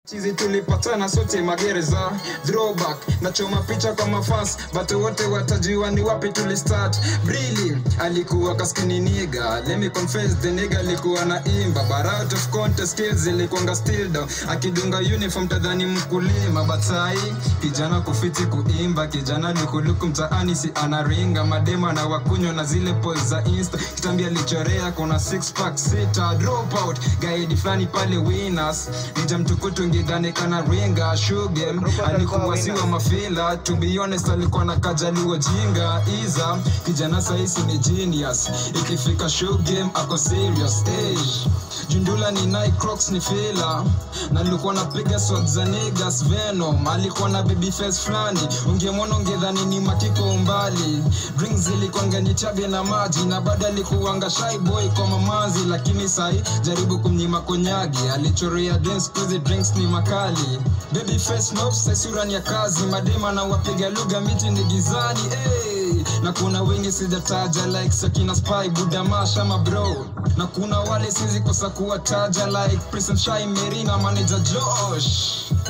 chizi tulipatana sote magereza throwback nachoma picha kwa mafans but wote watajua ni wapi tulistart brili alikuwa kaskini niga let me confess the nigga alikuwa na imba but out of contest skills ilikuanga still down akidunga uniform tadhani mkulima but sahi kijana kufiti kuimba kijana lukuluku mtaani si anaringa madema na wakunywa na zile pose za insta kitambi alichorea kuna six pack sita drop out gaidi fulani pale winners nija mtukutu ngidhani kana ringa shugem alikuwa siwa mafila to be honest alikuwa na kajaliwa jinga iza kijana saisi ni genius ikifika shugem ako serious age jundula ni Nike Crocs ni fila na nilikuwa napiga swag za niggas Venom alikuwa na baby face fulani ungemwona ungedhani ni matiko umbali drinks zilikuanga ni chabe na maji na bado alikuanga shy boy kwa mamazi lakini sahi jaribu kumnyima konyagi alichorea drinks kuzi drinks ni makali baby face mops sura ni ya kazi madema na wapiga lugha miti ni gizani hey. na kuna wengi sijataja like sakina spy budamasha mabro na kuna wale sizi kosa kuwataja like Prince and Shy Mary na manager Josh